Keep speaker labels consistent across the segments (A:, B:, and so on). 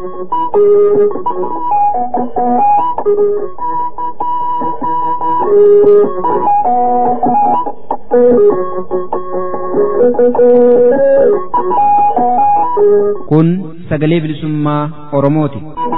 A: Kun sagalee bilisummaa Oromooti.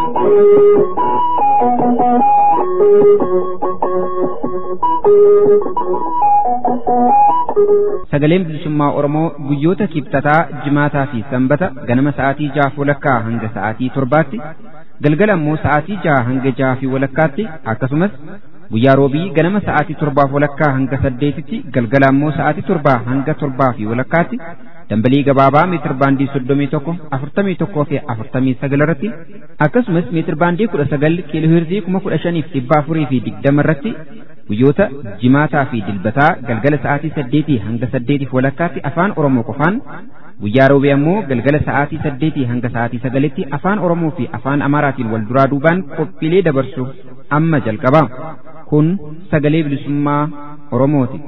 A: Sagaleen bilisummaa Oromoo guyyoota kibxataa, jimaataa fi sanbata ganama sa'aatii jaha walakkaa hanga sa'aatii torbaatti, galgala immoo sa'aatii jaha hanga jaha fi walakkaatti akkasumas guyyaa roobii ganama sa'aatii torbaaf walakkaa hanga saddeetitti galgala immoo sa'aatii torbaa hanga torbaa fi walakkaatti dambalii gabaabaa meetir baandii soddomii tokko afurtamii tokkoo fi afurtamii sagal irratti akkasumas meetir baandii kudha sagal kiiloo hirzii kuma kudha shaniif dhibba afurii fi digdama irratti guyyoota jimaataa fi dilbataa galgala sa'aatii saddeetii hanga saddeetiif walakkaatti afaan oromoo qofaan guyyaa roobee ammoo galgala sa'aatii saddeetii hanga sa'aatii sagalitti afaan oromoo fi afaan amaaraatiin wal duraa duubaan qophiilee dabarsuuf amma jalqaba kun sagalee bilisummaa oromooti.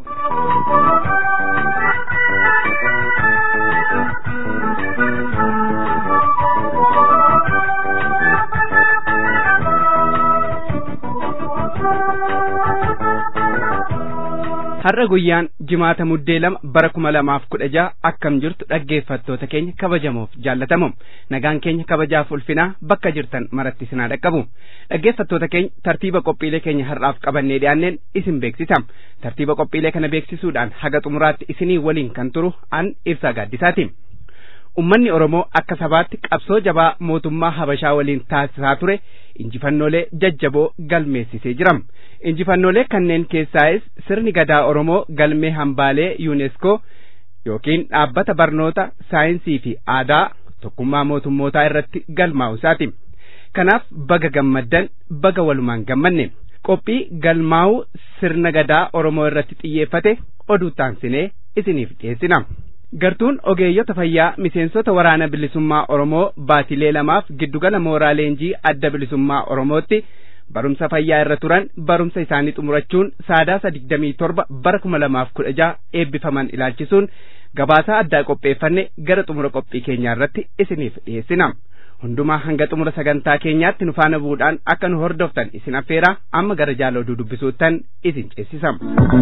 B: har'a guyyaan jimaata muddee lama bara kuma lamaaf kudha jaha akkam jirtu dhaggeeffattoota keenya kabajamoof jaallatamu nagaan keenya kabajaaf ulfinaa bakka jirtan maratti sinaa dhaqqabu dhaggeeffattoota keenya tartiiba qophiilee keenya har'aaf qabannee dhiyaanneen isin beeksisa tartiiba qophiilee kana beeksisuudhaan haga xumuraatti isinii waliin kan turu an ibsaa gaaddisaati ummanni oromoo akka sabaatti qabsoo jabaa mootummaa habashaa waliin taasisaa ture injifannoolee jajjaboo galmeessisee jira injifannoolee kanneen keessaayis sirni gadaa oromoo galmee hambaalee yuuneeskoo yookiin dhaabbata barnoota saayinsii fi aadaa tokkummaa mootummootaa irratti galmaa'u isaati kanaaf baga gammaddan baga walumaan gammanne qophii galmaa'uu sirna gadaa oromoo irratti xiyyeeffate oduu taansinee isiniif dhiyeessina. gartuun ogeeyyota fayyaa miseensota waraana bilisummaa oromoo baatilee lamaaf giddugala mooraa leenjii adda bilisummaa oromootti barumsa fayyaa irra turan barumsa isaanii xumurachuun saadaasa digdamii torba bara kuma lamaaf kudha jaha eebbifaman ilaalchisuun gabaasaa addaa qopheeffanne gara xumura qophii keenyaa irratti isiniif dhiyeessina hundumaa hanga xumura sagantaa keenyaatti nu faana bu'uudhaan akka nu hordoftan isin affeeraa amma gara jaala oduu dubbisuuttan isin ceessisam.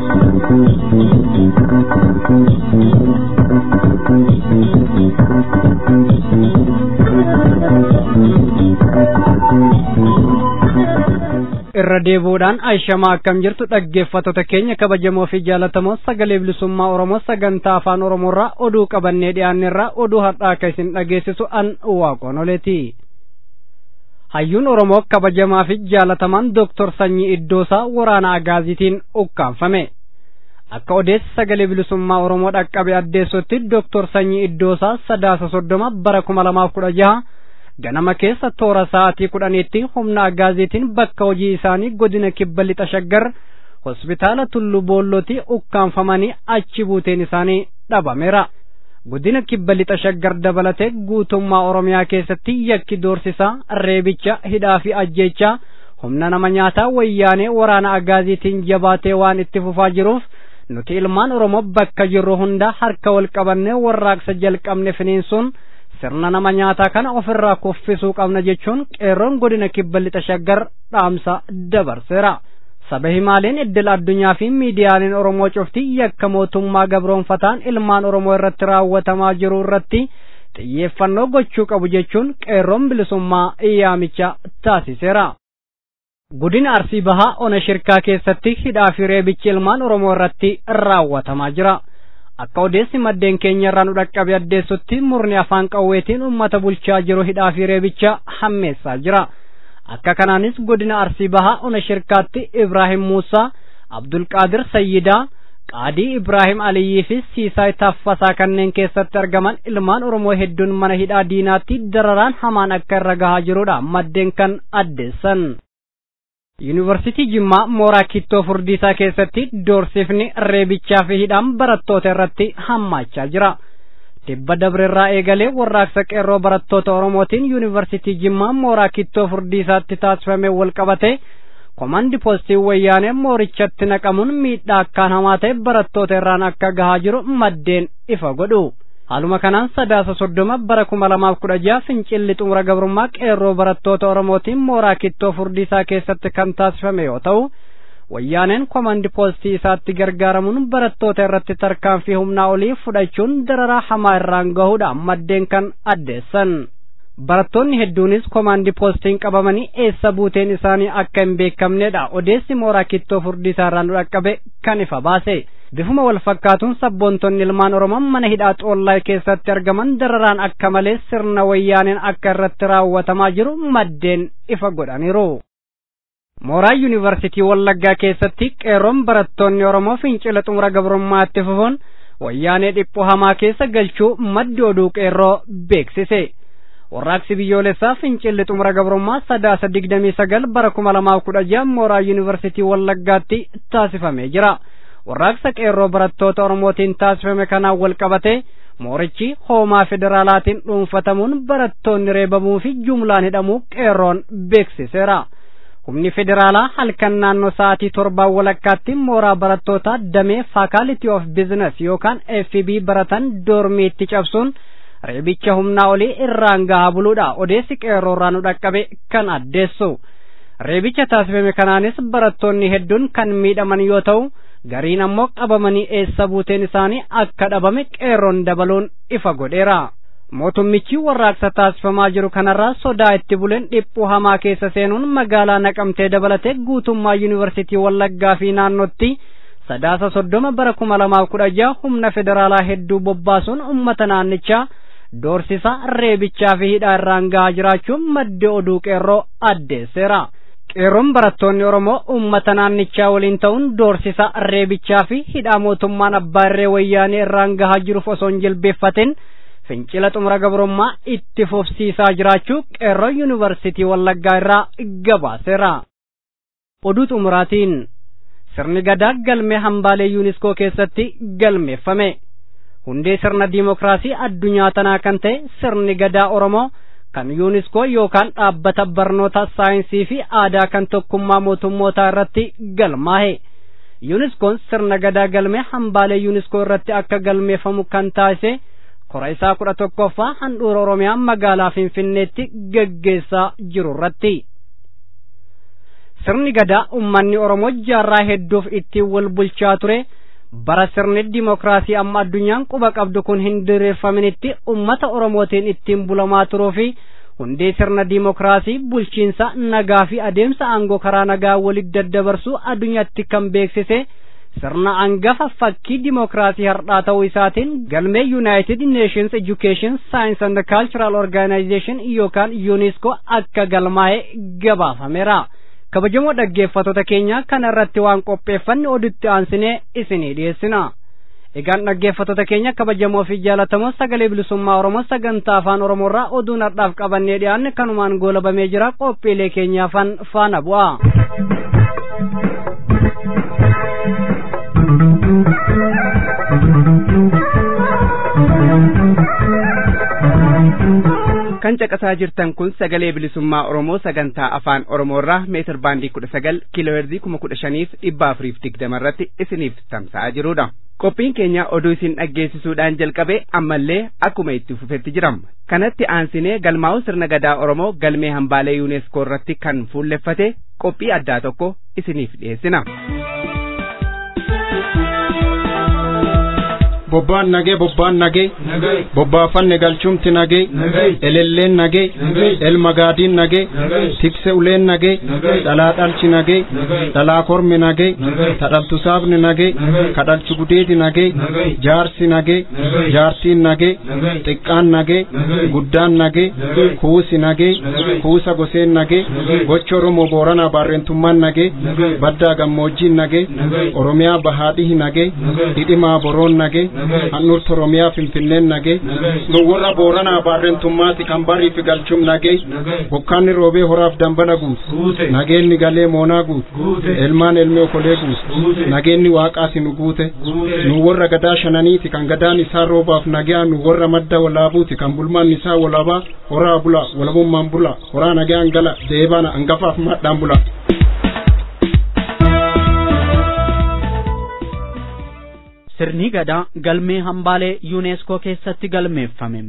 C: irra deebuudhaan aayishamaa akkam jirtu dhaggeeffattoota keenya kabajamoo fi jaalatamoo sagalee bilisummaa oromoo sagantaa afaan oromoorraa oduu qabannee dhiyaanneerraa oduu har'aa akka isin dhageessisu an waaqonoleeti hayyuun oromoo kabajamaa fi jaalatamaan dooktor sanyii iddoosaa waraana agaaziitiin ukkaanfame akka odeessi sagalee bilisummaa oromoo dhaqqabe addeessutti dooktor sanyii iddoosaa sadaasa soddoma bara kuma lamaaf kudha jaha ganama keessa toora sa'aatii kudhaniitti humna agaaziitiin bakka hojii isaanii godina kibba lixa shaggar hospitaala tullu boollootti ukkaanfamanii achi buuteen isaanii dhabameera godina kibba lixa shaggar dabalatee guutummaa oromiyaa keessatti yakki doorsisaa reebicha hidhaa fi ajjeechaa humna nama nyaataa wayyaanee waraana agaaziitiin jabaatee waan itti fufaa jiruuf nuti ilmaan oromoo bakka jirru hunda harka wal qabannee warraaqsa jalqabne finiinsuun sirna nama nyaataa kana ofirraa kuffisuu qabna jechuun qeerroon godina kibba lixa shaggar dhaamsa dabarseera saba himaaleen iddil addunyaa fi miidiyaaleen oromoo cufti yakka mootummaa gabroonfataan ilmaan oromoo irratti raawwatamaa jiru irratti xiyyeeffannoo gochuu qabu jechuun qeerroon bilisummaa iyyaamicha taasiseera. Godina Arsii Bahaa Ona Shirkaa keessatti hidhaa fi reebichi ilmaan Oromoo irratti raawwatamaa jira. akka odeessi maddeen keenya irraa nu dhaqqabe addeessutti murni afaan qawweetiin uummata bulchaa jiru hidhaa fi reebicha hammeessaa jira akka kanaanis godina arsii bahaa ona shirkaatti ibraahim muusaa abdulqaadir sayyidaa qaadii ibraahim aliyyii fi siisaay taffasaa kanneen keessatti argaman ilmaan oromoo hedduun mana hidhaa diinaatti dararaan hamaan akka irra gahaa jirudha maddeen kan addeessan yuunivarsiitii jimmaa mooraa kittoo furdiisaa keessatti doorsifni reebichaa fi hidhaan barattoota irratti hammaachaa jira dhibba dabreerraa eegalee warraaqsa qeerroo barattoota oromootiin yuunivarsiitii jimmaa mooraa kittoo furdiisaatti taasifame wal qabate komandi poostii wayyaanee moorichatti naqamuun miidhaa akkaan hamaa ta'e barattoota irraan akka gahaa jiru maddeen ifa godhu haaluma kanaan sadaasa soddoma bara kuma lamaaf kudha jaha fincilli xumura gabrummaa qeerroo barattoota oromootiin mooraa kittoo furdiisaa keessatti kan taasifame yoo ta'u wayyaaneen komandi poostii isaatti gargaaramuun barattoota irratti tarkaanfii humnaa olii fudhachuun dararaa hamaa irraan gahuudhaan maddeen kan addeessan barattoonni hedduunis komandi poostiin qabamanii eessa buuteen isaanii akka hin beekamnedha odeessi mooraa kittoo furdiisaa irraa nu dhaqqabe kan ifa baase bifuma wal fakkaatuun sabboontonni ilmaan oromoo mana hidhaa xoollaa keessatti argaman dararaan akka malee sirna wayyaaneen akka irratti raawwatamaa jiru maddeen ifa godhaniiru. mooraa yuunivarsitii wallaggaa keessatti qeerroon barattoonni oromoo fincila xumura gabrummaatti fufuun wayyaanee dhiphoo hamaa keessa galchuu maddi oduu qeerroo beeksise. warraaqsi biyyoolessaa fincilli xumura gabrummaa sadaasa digdamii sagal bara kuma lamaaf kudha jaha mooraa yuunivarsitii wallaggaatti taasifamee jira warraaqsa qeerroo barattoota oromootiin taasifame kanaan wal qabate moorichi hoomaa federaalaatiin dhuunfatamuun barattoonni reebamuu fi jumlaan hidhamuu qeerroon beeksiseera humni federaalaa halkan naannoo sa'aatii torbaan walakkaatti mooraa barattootaa damee faakaaliti of biizines yookaan fb baratan doormiitti cabsuun reebicha humnaa olii irraan gahaa buluudha odeessi qeerroo irraa nu dhaqqabe kan addeessu reebicha taasifame kanaanis barattoonni hedduun kan miidhaman yoo ta'u gariin ammoo qabamanii eessa buuteen isaanii akka dhabame qeerroon dabaluun ifa godheera mootummichi warraaqsa taasifamaa jiru kanarraa sodaa itti buleen dhiphuu hamaa keessa seenuun magaalaa naqamtee dabalatee guutummaa yuunivarsitii wallaggaa fi naannootti sadaasa soddoma bara kuma lamaaf kudha jaha humna federaalaa hedduu bobbaasuun ummata naannichaa doorsisa reebichaa fi hidhaa irraan gahaa jiraachuun maddi oduu qeerroo addeesseera. qeerroon barattoonni oromoo ummata naannichaa waliin ta'uun doorsisa reebichaa fi hidhaa mootummaan abbaa irree wayyaanee irraan gahaa jiruuf osoo hin jilbeeffatin fincila xumura gabrummaa itti fufsiisaa jiraachuu qeerroo yuunivarsitii wallaggaa irraa gabaaseera. oduu xumuraatiin sirni gadaa galmee hambaalee yuuniskoo keessatti galmeeffame. hundee sirna diimokiraasii addunyaa tanaa kan ta'e sirni gadaa oromoo kan yuuniskoo yookaan dhaabbata barnoota saayinsii fi aadaa kan tokkummaa mootummootaa irratti galmaa'e yuuniskoon sirna gadaa galmee hambaalee yuuniskoo irratti akka galmeeffamu kan taasise kora isaa kudha tokkoffaa handhuura oromiyaa magaalaa finfinneetti geggeessaa jiru irratti sirni gadaa ummanni oromoo jaarraa hedduuf ittiin wal bulchaa ture bara sirni dimokiraasii amma addunyaan quba qabdu kun hin diriirfaminitti ummata oromootiin ittiin bulamaa turuu fi hundee sirna dimokiraasii bulchiinsa nagaa fi adeemsa aangoo karaa nagaa walitti daddabarsuu addunyaatti kan beeksise sirna angafa fakkii dimokiraasii hardhaa ta'uu isaatiin galmee yuunaayitid neeshins education science and cultural organization yookaan yuuniskoo akka galmaa'e gabaafameera. kabajamoo dhaggeeffattoota keenya kana irratti waan qopheeffanne odutti aansinee isinii dhiyeessina. Egaan dhaggeeffattoota keenya kabajamoo fi jaallatamoo sagalee bilisummaa Oromoo sagantaa afaan Oromoo irraa oduun har'aaf qabannee dhiyaanne kanumaan goolabamee jira qophiilee keenyaafan faana bu'a.
B: kan caqasaa jirtan kun sagalee bilisummaa oromoo sagantaa afaan oromoo irraa meetir baandii kudha sagal kiiloo heerzii kuma kudha shaniif dhibba afuriif digdama irratti isiniif tamsa'aa jirudha. qophiin keenya oduu isin dhaggeessisuudhaan jalqabe ammallee akkuma itti fufetti jirama kanatti aansinee galmaa'u sirna gadaa oromoo galmee hambaalee yuuneeskoo irratti kan fuulleffate qophii addaa tokko isiniif dhiyeessina.
D: bobbaan nagee bobbaan nagee bobbaafanne galchumti nagee elelleen nagee elmagaadiin nagee tikse uleen nagee dhalaa dhalchi nagee dhalaa kormi nagee tadhaltu saafni nagee kadhalchu gudeeti nagee jaarsi nagee jaartiin nagee xiqqaan nagee guddaan nagee kuusi nagee kuusa goseen nagee gocha oromoo booranaa baarrentummaan nagee baddaa gammoojjiin nagee oromiyaa bahaadhihi nagee hidhimaa boroon nagee handhuurta oromiyaa finfinneen nagee nu warra booranaa baarrentummaati kan bariif galchum nagee bokkaanni roobee horaaf dambala guut nageenni galee moonaa guut elmaan elmee okolee guut nageenni waaqaasi nu guute nu warra gadaa shananiiti kan gadaan isaa roobaaf nagaa nu warra madda walaabuuti kan bulmaan isaa walaabaa horaa bula walabummaan bula horaa nagaan gala deebana angafaaf madhaan bula.
E: sirni gadaa galmee hambaalee yuuneeskoo keessatti galmeeffame.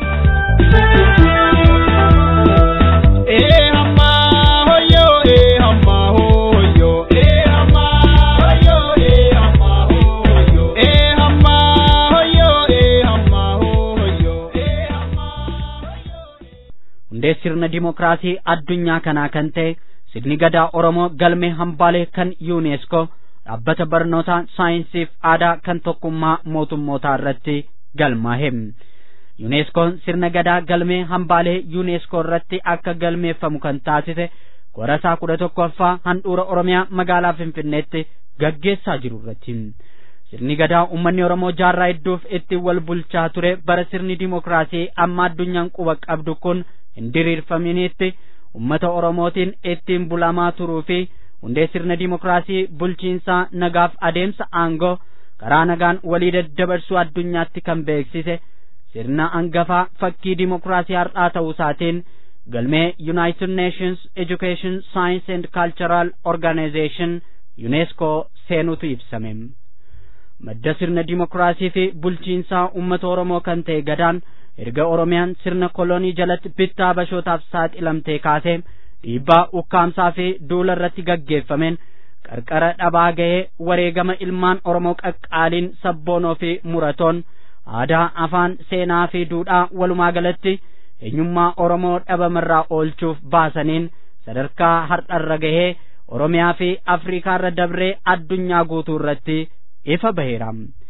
E: hundee sirna dimokiraasii addunyaa kanaa kan ta'e sirni gadaa oromoo galmee hambaalee kan yuuneeskoo dhaabbata barnoota saayinsiif aadaa kan tokkummaa mootummootaa irratti galmaa'e yuuneeskoon sirna gadaa galmee hambaalee yuuneeskoo irratti akka galmeeffamu kan taasise qorasaa kudha tokkoffaa handhuura oromiyaa magaalaa finfinneetti gaggeessaa jiru irratti sirni gadaa ummanni oromoo jaarraa hedduuf ittiin wal bulchaa ture bara sirni dimokiraasii amma addunyaan quba qabdu kun hin diriirfaminitti ummata oromootiin ittiin bulamaa turuu fi hundee sirna dimokiraasii bulchiinsaa nagaaf adeemsa aangoo karaa nagaan walii daddabarsuu addunyaatti kan beeksise sirna angafaa fakkii dimokiraasii har'aa ta'uu isaatiin galmee United Nations Education Science and Cultural Organization UNESCO seenutu ibsame. Madda sirna dimokiraasii fi bulchiinsaa uummata Oromoo kan ta'e gadaan erga Oromiyaan sirna kolonii jalatti bittaa bashootaaf saaxilamtee kaasee dhiibbaa ukkaamsaa fi duula irratti gaggeeffameen qarqara dhabaa ga'ee wareegama ilmaan Oromoo qaqqaaliin sabboonoo fi muratoon aadaa afaan seenaa fi duudhaa walumaa galatti eenyummaa Oromoo dhabamarraa oolchuuf baasaniin sadarkaa har'arra gahee Oromiyaa fi Afriikaarra dabree addunyaa guutuu irratti ifa baheera.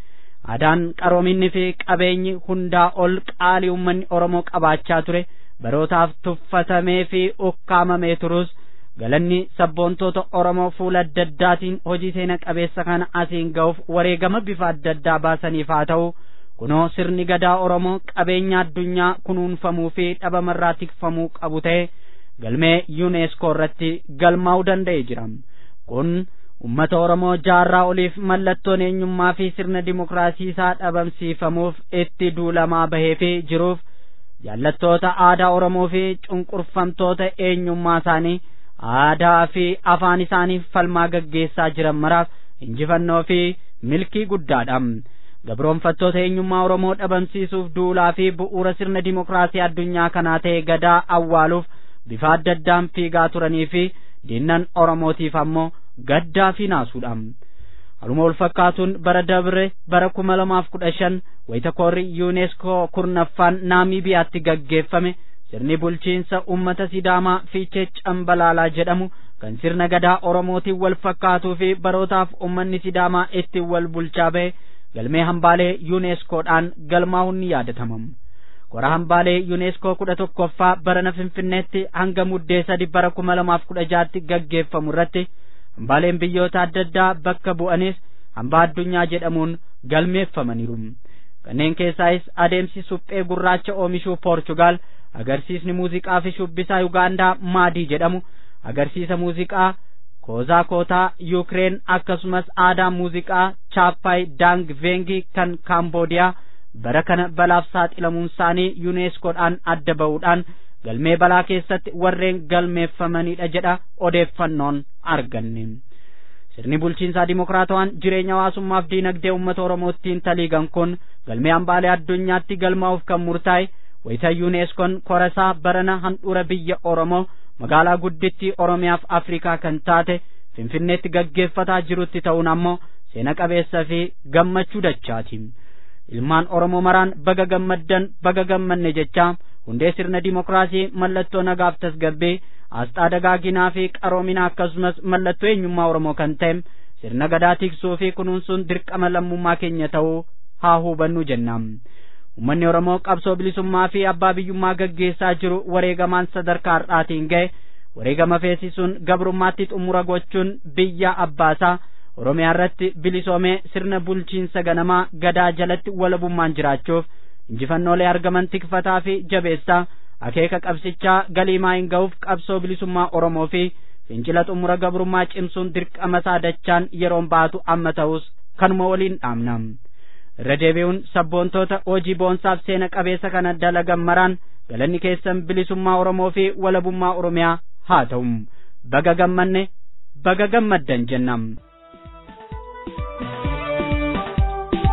E: Aadaan qaroominni fi qabeenyi hundaa ol qaalii uummanni Oromoo qabaachaa ture barootaaf tuffatamee fi ukkaamamee turus galanni sabboontoota Oromoo fuula adda addaatiin hojii seena qabeessa kana asiin ga'uuf wareegama bifa adda addaa baasaniif haa ta'u kunoo sirni gadaa Oromoo qabeenya addunyaa kunuunfamuu fi dhabamarraa tikfamuu qabu ta'e galmee yuuneeskoo irratti galmaa'uu danda'e jira. Kun ummata Oromoo jaarraa oliif mallattoon eenyummaa fi sirna dimokiraasii isaa dhabamsiifamuuf itti duulamaa bahee fi jiruuf jaallattoota aadaa Oromoo fi cunqurfamtoota eenyummaa isaanii aadaa fi afaan isaaniif falmaa gaggeessaa jiran maraaf injifannoo fi milkii guddaadha. Gabroonfattoota eenyummaa Oromoo dhabamsiisuuf duulaa fi bu'uura sirna dimokiraasii addunyaa kanaa ta'e gadaa awwaaluuf bifa adda addaan fiigaa turanii fi diinnan Oromootiif ammoo gaddaa fi naasuudha. Haluma wal fakkaatuun bara dabre bara kuma lamaaf kudha shan wayita koorri yuuneeskoo kurnaffaan naamiibiyaatti gaggeeffame sirni bulchiinsa ummata sidaamaa fiichee cambalaalaa jedhamu kan sirna gadaa oromootiin wal fakkaatuu fi barootaaf ummanni sidaamaa ittiin wal bulchaa bahe galmee hambaalee yuuneeskoodhaan galmaa'uun ni yaadatama. Kora hambaalee yuuneeskoo kudha tokkoffaa barana finfinneetti hanga muddee sadi bara kuma lamaaf kudha jaatti gaggeeffamu irratti hambaaleen biyyoota adda addaa bakka bu'anis hambaa addunyaa jedhamuun galmeeffamaniiru. Kanneen keessaayis adeemsi suphee gurraacha oomishuu Poorchugaal, agarsiisni muuziqaa fi shubbisaa Yugaandaa maadii jedhamu, agarsiisa muuziqaa koozaa kootaa Yuukireen akkasumas aadaa muuziqaa Chaappaay Daang Veengi kan Kaamboodiyaa bara kana balaaf saaxilamuun isaanii yuuneeskoodhaan adda ba'uudhaan galmee balaa keessatti warreen galmeeffamanidha jedha odeeffannoon arganne. Sirni bulchiinsaa dimokiraatawaan jireenya hawaasummaaf diinagdee uummata Oromoottiin taliigan kun galmee hambaalee addunyaatti galmaa'uuf kan murtaa'e wayita yuuneeskoon korasaa barana handhuura biyya Oromoo magaalaa guddittii Oromiyaaf Afrikaa kan taate Finfinneetti gaggeeffataa jirutti ta'uun ammoo seena qabeessa fi gammachuu dachaati. Ilmaan Oromoo maraan baga gammaddan baga gammanne jechaa hundee sirna dimokiraasii mallattoo nagaaf tasgabbii asxaa dagaaginaa fi qaroominaa akkasumas mallattoo eenyummaa Oromoo kan ta'e sirna gadaa tiksuu fi kunuunsuun dirqama lammummaa keenya ta'uu haa hubannu jennaan. Uummanni Oromoo qabsoo bilisummaa fi abbaa biyyummaa gaggeessaa jiru wareegamaan sadarkaa har'aatiin ga'e wareegama feesisuun gabrummaatti xumura gochuun biyya abbaasaa Oromiyaa irratti bilisoomee sirna bulchiinsa ganamaa gadaa jalatti walabummaan jiraachuuf injifannoolee argaman tikfataa fi jabeessaa akeeka qabsichaa galiimaa hin ga'uuf qabsoo bilisummaa Oromoo fi fincila xumura gabrummaa cimsuun dirqama isaa dachaan yeroon baatu amma ta'us kanuma waliin dhaamna. Irra deebi'uun sabboontoota hojii boonsaaf seena qabeessa kana dalagan maraan galanni keessan bilisummaa Oromoo fi walabummaa Oromiyaa haa ta'u. Baga gammanne baga gammaddan jennam.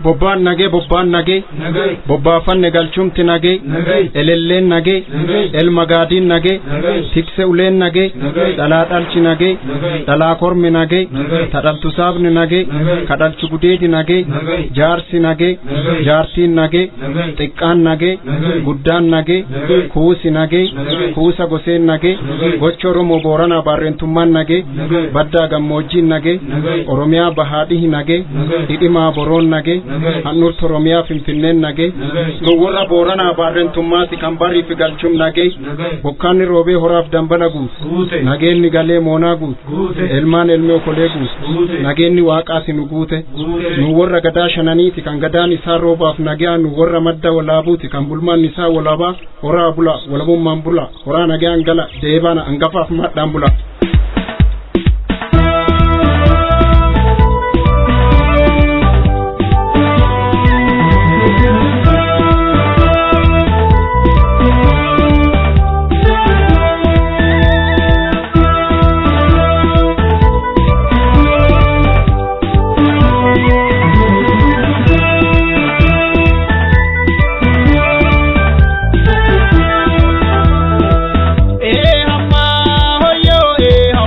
D: bobbaan nagee bobbaan nagee bobbaafanne galchumti nagee elelleen nagee elmagaadiin nagee tikse uleen nagee dhalaa dhalchi nagee dhalaa kormi nagee tadhaltu saabni nagee kadhalchu gudeedi nagee jaarsi nagee jaartiin nagee xiqqaan nagee guddaan nagee kuusi nagee kuusa goseen nagee gocha oromoo booranaa baarrentummaan nagee baddaa gammoojjiin nagee oromiyaa bahaadhihi nagee hidhimaa boroon nagee handhuurta oromiyaa finfinneen nagee nu warra booranaa baarrentummaati kan bariifi galchum nagee bokkaanni roobee horaaf dambala guut nageenni galee moonaa guut elmaan elmee okolee guut nageenni waaqaasi nu guute nu warra gadaa shananiiti kan gadaan isaa roobaaf nagaa nu warra madda walaabuuti kan bulmaan isaa walaabaa horaa bula walabummaan bula horaa nagaan gala deebana angafaaf madhaan bula.
F: Eh hamma hoyo eh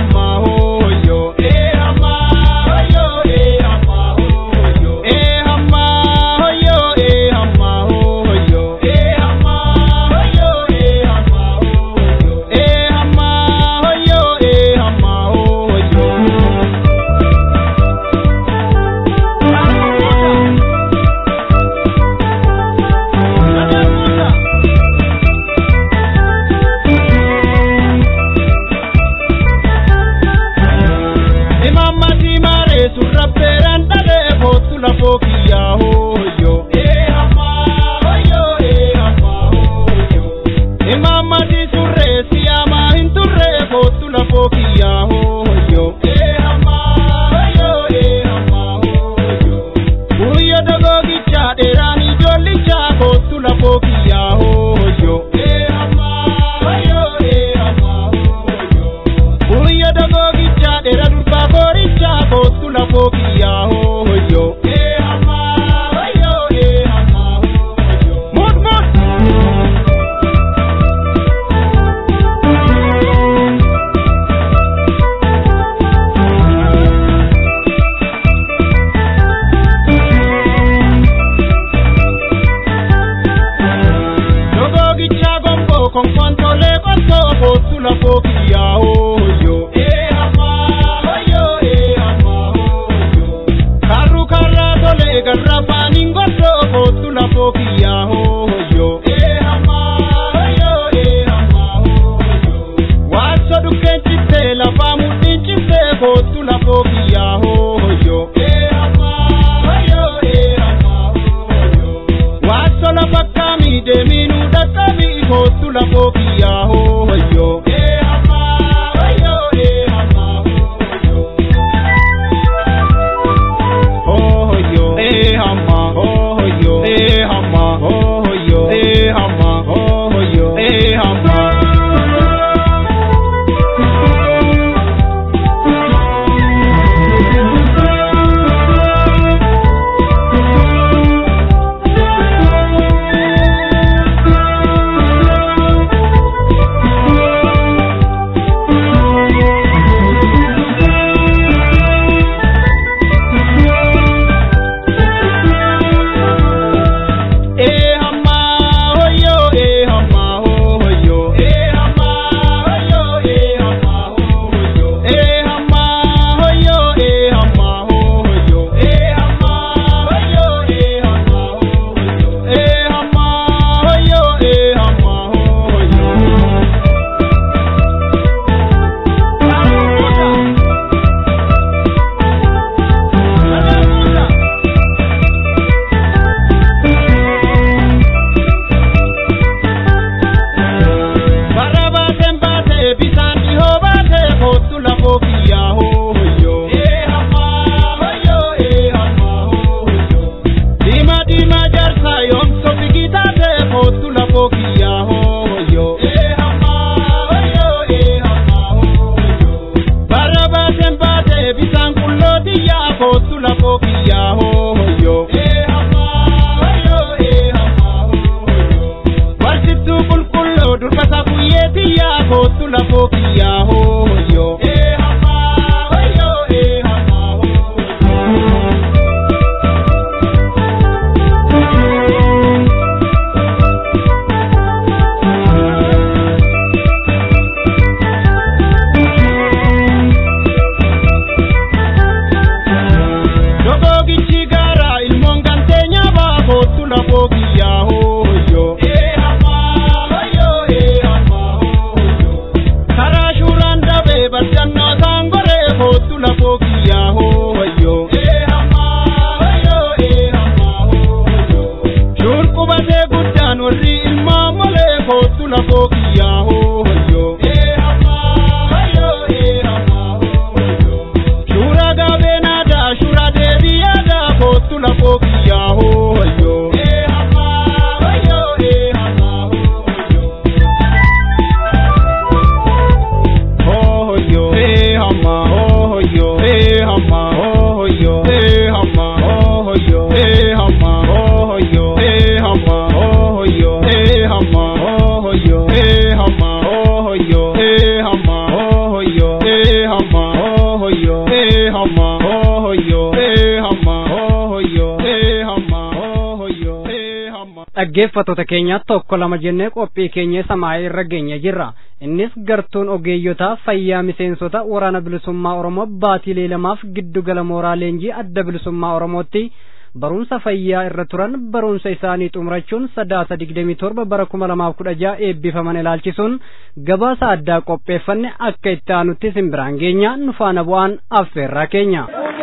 D: hey hamma oh yo hey hamma oh yo hey hamma oh yo hey hamma oh yo hey hamma oh yo hey hamma oh yo hey hamma oh yo hey hamma oh yo hey hamma oh yo hey hamma
C: dhaggeeffattoota keenya tokko lama jennee qophii keenya samaa'ee irra geenya jirra innis gartuun ogeeyyotaa fayyaa miseensota waraana bilisummaa oromoo baatiilee lamaaf giddugala mooraa leenjii adda bilisummaa oromootti barumsa fayyaa irra turan barumsa isaanii xumurachuun sadaasa digdamii torba bara kuma lamaaf kudha jaha eebbifaman ilaalchisuun gabaasa addaa qopheeffanne akka itti aanutti simbiraan geenya nu faana bu'aan affeerraa keenya.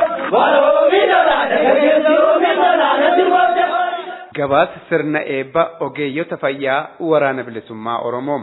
B: gabaasa sirna eebba ogeeyyota fayyaa waraana bilisummaa oromoo.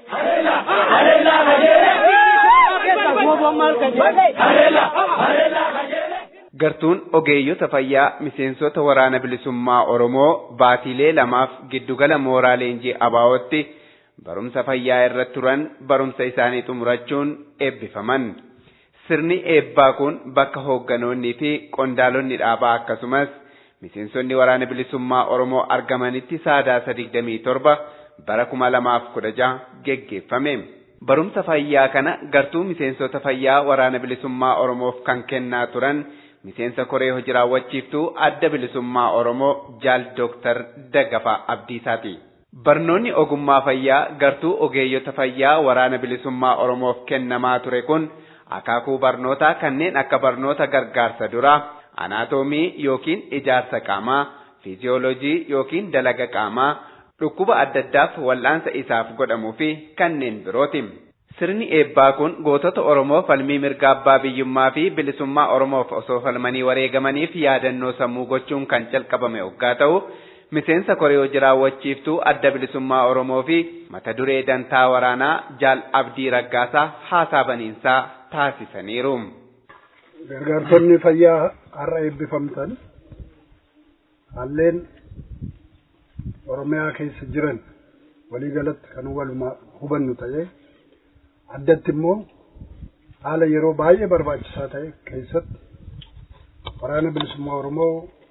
B: gartuun ogeeyyota fayyaa miseensota waraana bilisummaa oromoo baatiilee lamaaf giddugala mooraa leenjii abaawootti barumsa fayyaa irra turan barumsa isaanii xumurachuun eebbifaman. Sirni eebbaa kun bakka hoogganoonnii fi qondaalonni dhaabaa akkasumas miseensonni waraana bilisummaa oromoo argamanitti sadaasa digdamii torba bara kuma lamaaf kudha jaha geggeeffame. Barumsa fayyaa kana gartuu miseensota fayyaa waraana bilisummaa oromoof kan kennaa turan miseensa koree hojii raawwachiiftuu adda bilisummaa oromoo jaal dooktar Daggafaa Abdiisaati. Barnoonni ogummaa fayyaa gartuu ogeeyyota fayyaa waraana bilisummaa oromoof kennamaa ture kun akaakuu barnootaa kanneen akka barnoota gargaarsa duraa, anaatoomii yookiin ijaarsa qaamaa, fiiziyoolojii yookiin dalaga qaamaa, dhukkuba adda addaaf wal'aansa isaaf godhamuu fi kanneen birooti. Sirni eebbaa kun gootota Oromoo falmii mirga abbaa biyyummaa fi bilisummaa Oromoof osoo falmanii wareegamaniif yaadannoo sammuu gochuun kan calqabame hoggaa ta'u, miseensa koree hojii raawwachiiftuu adda bilisummaa Oromoo fi mata duree dantaa waraanaa Jaal Abdii Raggaasaa haasaa baniinsaa taasisaniiru.
F: Gargaartonni fayyaa har'a eebbifamtan halleen Oromiyaa keessa jiran waliigalatti kan waluma hubannu ta'ee addatti immoo haala yeroo baay'ee barbaachisaa ta'e keessatti waraana bilisummaa Oromoo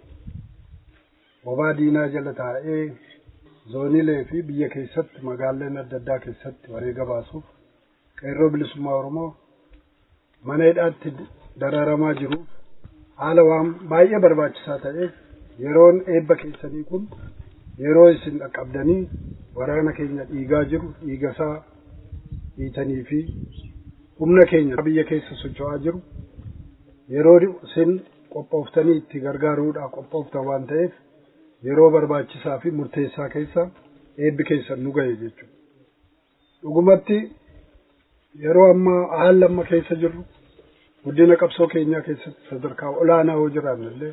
F: bobaa diinaa jala taa'ee zooniilee fi biyya keessatti magaaleen adda addaa keessatti wareega baasuuf qeerroo bilisummaa Oromoo mana hidhaatti dararamaa jiruuf haala waan baay'ee barbaachisaa ta'eef yeroon eebba keessanii kun yeroo isin dhaqqabdanii waraana keenya dhiigaa jiru dhiigasaa dhiitanii fi humna keenya biyya keessa socho'aa jiru yeroo isin qophooftanii itti gargaaruudhaaf qophooftan waan ta'eef yeroo barbaachisaa fi murteessaa keessa eebbi keessan nu ga'e jechuudha. Dhugumatti yeroo ammaa haala amma keessa jirru guddina qabsoo keenyaa keessatti sadarkaa olaanaa yoo jiraanne illee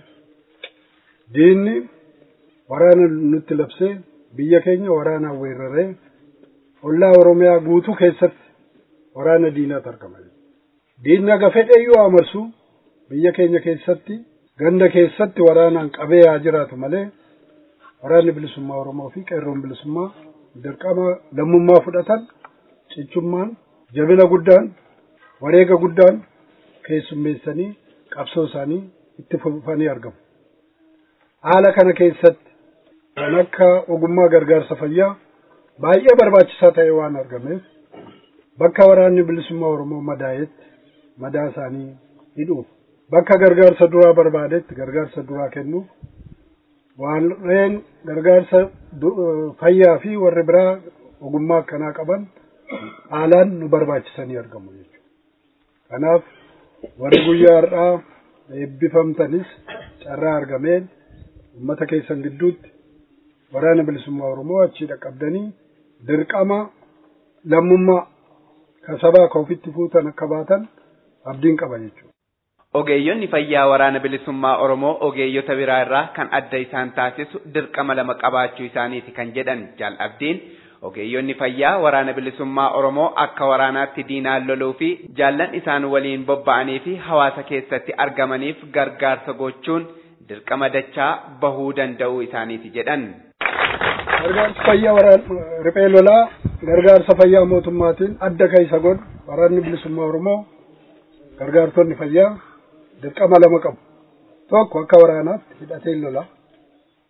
F: diinni waraana nutti labsee biyya keenya waraanaan weeraree ollaa Oromiyaa guutuu keessatti waraana diinaatu argama. Diinni aga fedheyyuu amarsu biyya keenya keessatti ganda keessatti waraanaan qabee haa jiraatu malee waraanni bilisummaa Oromoo fi qeerroon bilisummaa dirqama lammummaa fudhatan cichummaan jabina guddaan wareega guddaan keessummeessanii qabsoo isaanii itti fufanii argamu. Haala kana keessatti kan akka ogummaa gargaarsa fayyaa baay'ee barbaachisaa ta'e waan argameef bakka waraanni bilisummaa Oromoo madaa'etti madaa isaanii hidhuuf bakka gargaarsa duraa barbaadetti gargaarsa duraa kennuuf warreen gargaarsa fayyaa fi warri biraa ogummaa akkanaa qaban haalaan nu barbaachisanii argamu jechuudha. Kanaaf warri guyyaa har'aa eebbifamtanis carraa argameen uummata keessan gidduutti waraana bilisummaa Oromoo achii dhaqqabdanii dirqama lammummaa kan sabaa ka ofitti fuutan akka baatan abdiin qaba jechuudha.
B: Ogeeyyonni fayyaa waraana bilisummaa Oromoo ogeeyyota biraa irraa kan adda isaan taasisu dirqama lama qabaachuu isaaniiti kan jedhan Jaal Abdiin. Ogeeyyonni fayyaa waraana bilisummaa Oromoo akka waraanaatti diinaan loluu fi jaallan isaan waliin bobba'anii fi hawaasa keessatti argamaniif gargaarsa gochuun dirqama dachaa bahuu danda'uu isaaniiti jedhan.
F: Gargaarsa fayyaa waraana riphee lolaa gargaarsa fayyaa mootummaatiin adda keessa godhu waraanni bilisummaa Oromoo gargaartonni fayyaa dirqama lama qabu. Tokko akka waraanaatti hidhatee lola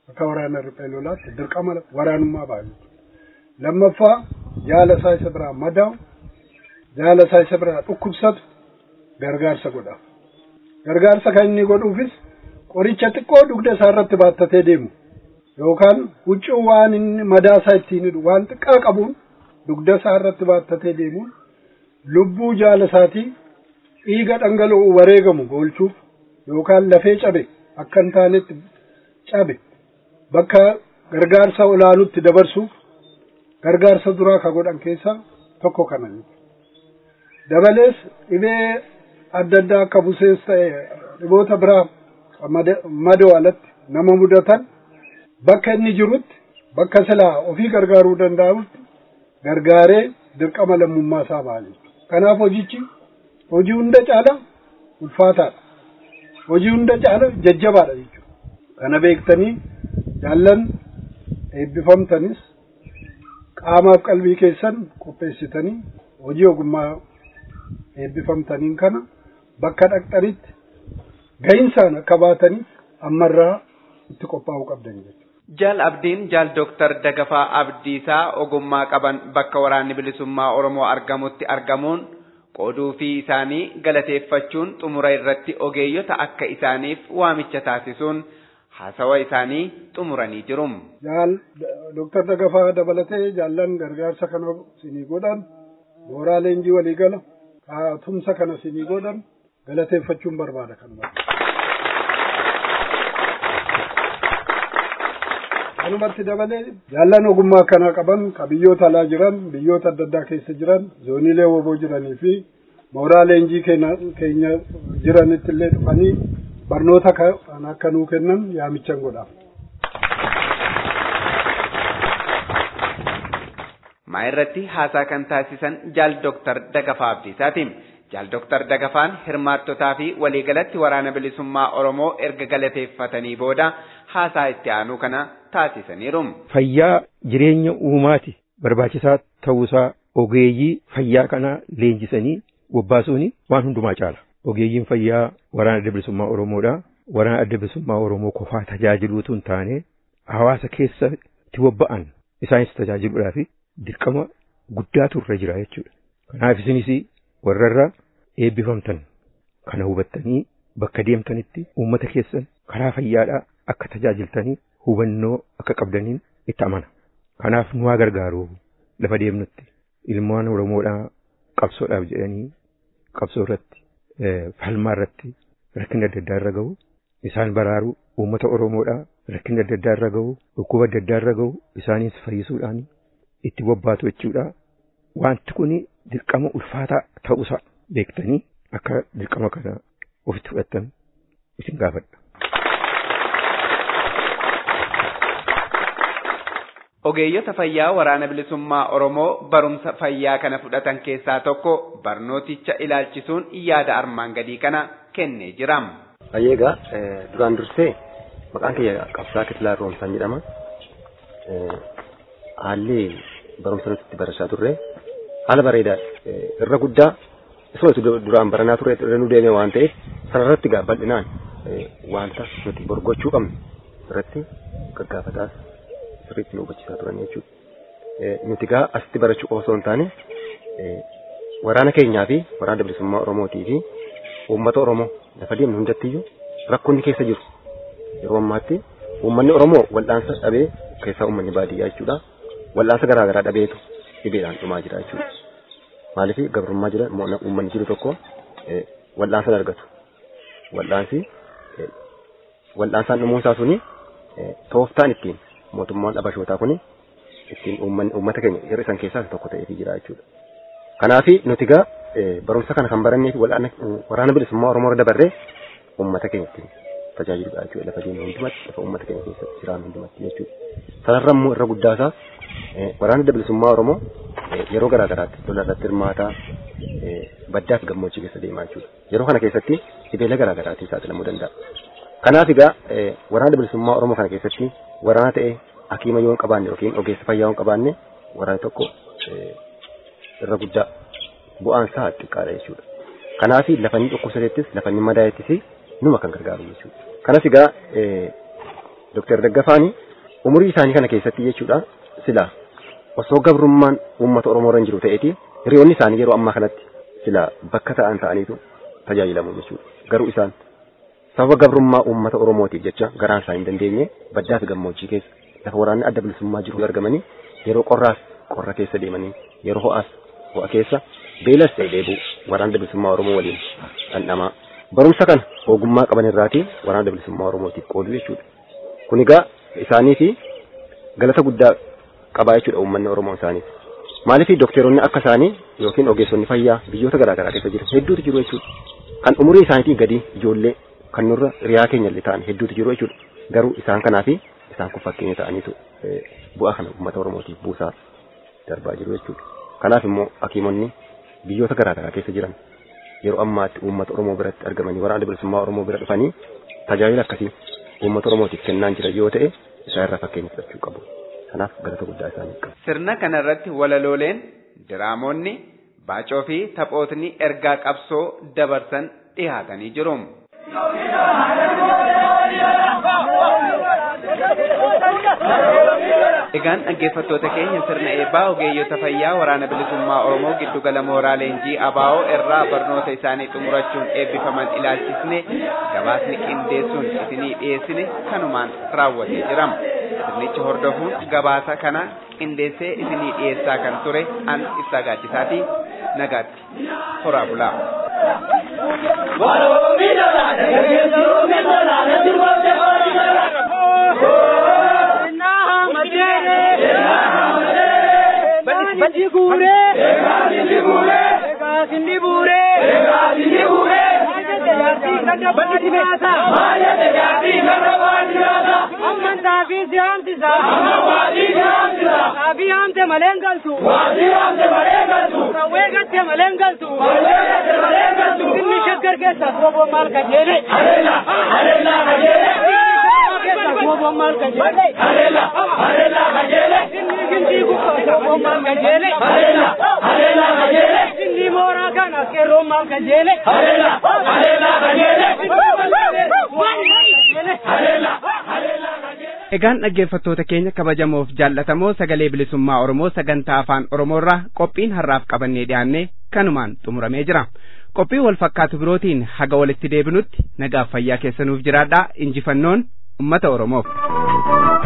F: akka waraana riphee lolaatti dirqama waraanummaa ba'a jechuudha lammaffaa jaala isaa isa biraa madaa'u jaala isaa isa biraa dhukkubsatu gargaarsa godha gargaarsa kan inni godhuufis qoricha xiqqoo dugda isaa irratti baattatee deemu yookaan huccuu waan inni madaa isaa ittiin hidhu waan xiqqaa qabuun dugda isaa irratti baattatee deemuun lubbuu jaala isaatii dhiiga dhangala'u wareegamu oolchuuf yookaan lafee cabe akka hin taanetti cabe bakka gargaarsa olaanutti dabarsuuf gargaarsa duraa ka godhan keessaa tokko kana dabalees dhibee adda addaa akka busees ta'e dhiboota biraa madoo alatti nama mudatan bakka inni jirutti bakka silaa ofii gargaaruu danda'utti gargaaree dirqama lammummaa isaa ba'a kanaaf hojichi hojii hunda caala ulfaataadha hojii hunda caala jajjabaadha jechuudha kana beektanii jaallan eebbifamtanis qaamaaf qalbii keessan qopheessitanii hojii ogummaa eebbifamtaniin kana bakka dhaqxanitti ga'insaan akka baataniif ammarraa itti qophaa'uu qabdan jechuudha.
B: Jaal Abdiin Jaal Dooktar Dagafaa Abdiisaa ogummaa qaban bakka waraanni bilisummaa Oromoo argamutti argamuun qooduu fi isaanii galateeffachuun xumura irratti ogeeyyota akka isaaniif waamicha taasisuun haasawa isaanii xumuranii jiru.
F: Jaal Dooktar Dagafaa dabalatee jaallan gargaarsa kana sinii godhan mooraa leenjii waliigala tumsa kana sinii godhan galateeffachuun barbaada kan kanumatti dabalee jaallan ogummaa kana qaban ka biyyoota alaa jiran biyyoota adda addaa keessa jiran zooniilee woboo jiranii fi mooraa leenjii keenya jiranitti illee dhufanii barnoota kan akka nuu kennan yaamichan godhaaf.
B: maa irratti haasaa kan taasisan jaal Dooktar Dagafaa Abdiisaati. Jaal Dooktar Dagafaan hirmaattotaa fi waliigalatti waraana bilisummaa Oromoo erga galateeffatanii booda haasaa itti aanu kana taasisaniiru.
G: Fayyaa jireenya uumaati barbaachisaa ta'uusaa ogeeyyii fayyaa kana leenjisanii bobbaasuun waan hundumaa caala. Ogeeyyiin fayyaa waraana adda bilisummaa Oromoodha. Waraana adda bilisummaa Oromoo qofaa tajaajiluutu hin taane hawaasa keessatti bobba'an isaanis tajaajiluudhaaf dirqama guddaatu irra jira jechuudha. Kanaaf isinis warrarra eebbifamtan kana hubattanii bakka deemtanitti uummata keessan karaa fayyaadhaa akka tajaajiltanii hubannoo akka qabdaniin itti amana. Kanaaf nu haa gargaaru lafa deemnutti ilmaan Oromoodhaa qabsoodhaaf jedhanii qabsoo irratti falmaa irratti rakkinni adda addaa irra gahu isaan baraaru uummata Oromoodhaa rakkinni adda addaa irra gahu dhukkuba adda addaa irra gahu isaanis fayyisuudhaan itti bobbaatu jechuudha. Wanti kun dirqama ulfaataa ta'uusaa beektanii akka dirqama kana ofitti fudhattan isin gaafadha.
B: Ogeeyyota fayyaa waraana bilisummaa Oromoo barumsa fayyaa kana fudhatan keessaa tokko barnooticha ilaalchisuun yaada armaan gadii kana kennee jira.
H: Ayyeegaa duraan dursee maqaan kiyya qabsaa Kitilaa Roomsaan jedhama. Haalli barumsa nuti itti barachaa turre haala bareedaa irra guddaa isuma duraan baranaa turre irra nu deeme waan ta'eef sanarratti gaa bal'inaan wanta nuti borgochuu qabnu irratti gaggaafataas sirriitti nu hubachiisaa turan jechuudha. Nuti gaa asitti barachuu osoo hin taane waraana keenyaa fi waraana bilisummaa Oromootii fi uummata Oromoo lafa deemnu hundattiyyuu rakkoonni keessa jiru. Yeroo ammaatti uummanni Oromoo wal'aansa dhabee keessaa uummanni baadiyyaa jechuudha. Wal'aansa garaa garaa dhabeetu dhibeedhaan dhumaa jira jechuudha. Maaliif gabrummaa jira uummanni jiru tokko wal'aansa argatu. Wal'aansi wal'aansaan dhumuunsaa suni tooftaan ittiin mootummaan dhabashootaa kuni ittiin uummata keenya yeroo isaan keessaa tokko ta'eetii jira jechuudha. Kanaafi nuti gaa barumsa kana kan barannee fi waraana bilisummaa Oromoo irra dabarree uummata keenya ittiin tajaajiludha jechuudha lafa deemnu hundumatti lafa uummata keenya keessatti jiraannu hundumatti jechuudha. Sanarra immoo irra guddaasaa waraana adda bilisummaa Oromoo yeroo garaa garaatti lola irratti hirmaataa baddaa fi gammoojjii keessa deemaa jechuudha. Yeroo kana keessatti dhibeela garaa garaatiin saaxilamuu danda'a. Kanaaf egaa waraana bilisummaa Oromoo kana keessatti waraana ta'ee hakiima yoo hin qabaanne yookiin ogeessa fayyaa yoo hin qabaanne waraana tokko irra guddaa bu'aan isaa xiqqaadha jechuudha. Kanaaf lafa inni dhukkubsateettis lafa inni madaa'ettis numa kan gargaaru jechuudha. Kanas egaa Dooktar Daggafaani umurii isaanii kana keessatti jechuudha sila osoo gabrummaan uummata Oromoo irra jiru ta'eeti hiriyoonni isaanii yeroo ammaa kanatti sila bakka ta'an ta'aniitu tajaajilamu jechuudha. Garuu isaan sababa gabrummaa uummata Oromootiif jecha garaan isaa hin dandeenye baddaa fi gammoojjii keessa lafa waraanni adda bilisummaa jiru argamanii yeroo qorraas qorra keessa deemanii yeroo ho'aas ho'a keessa beelas ta'e dheebuu waraana adda bilisummaa Oromoo waliin dhandhamaa. Barumsa kana ogummaa qaban irraatii waraana adda bilisummaa Oromootiif qoodu jechuudha. Kun egaa isaanii fi galata guddaa qabaa jechuudha uummanni Oromoo isaaniif. Maaliif dookteroonni akka isaanii yookiin ogeessonni fayyaa biyyoota garaa garaa keessa jiru hedduutu jiru jechuudha. Kan umurii isaaniitiin gadi ijoollee kan nurra riyaa keenya illee ta'an hedduutu jiru jechuudha. Garuu isaan kanaa fi isaan kun fakkeenya ta'aniitu bu'aa kana uummata Oromootiif buusaa darbaa jiru jechuudha. Kanaaf immoo hakiimonni biyyoota garaa garaa keessa jiran yeroo ammaatti uummata Oromoo biratti argamanii waraana bilisummaa Oromoo bira dhufanii tajaajila akkasii uummata Oromootiif kennaa jiran yoo ta'e isaan irraa fakkeenya fudhachuu qabu. Kanaaf galata guddaa isaaniif qabu.
B: Sirna kanarratti walalooleen, diraamoonni, baacoo fi taphootni ergaa qabsoo dabarsan dhiyaatanii jiru. Egaan dhaggeeffattoota keenya sirna eebbaa ogeeyyota fayyaa waraana bilisummaa Oromoo giddugala mooraa leenjii ABO irraa barnoota isaanii xumurachuun eebbifaman ilaalchisne gabaasni qindeessuun isinii dhiyeessine kanumaan raawwatee jira. Sirnicha hordofuun gabaasa kana qindeessee isinii dhiyeessaa kan ture an ibsaa gaaddisaati nagaatti horaa bulaa.
I: Bati gure, bati gure, sindi bure, sindi bure. Bati basa, maya te jadi karna bani basa. Amman tafi siamti sa, amman siamti sa. Tafi amte malengal tu, tafi amte malengal tu. Kawe gatte malengal tu, kawe gatte malengal tu. Kinni shakkar ke sa, robo mal ka jele. Arela, arela ka jele. Robo mal ka jele. Arela, arela ka jele. Kinni kinti ku robo mal ka jele. Arela, arela ka jele. Kinni mora kana ke robo mal ka jele. Arela, arela ka jele.
B: Egaan dhaggeeffattoota keenya kabajamoof jaallatamoo sagalee bilisummaa Oromoo sagantaa afaan Oromoorraa qophiin har'aaf qabannee dhiyaanne kanumaan xumuramee jira. Qophii wal fakkaatu birootiin haga walitti deebinutti nagaaf fayyaa keessanuuf jiraadhaa injifannoon uummata Oromoof.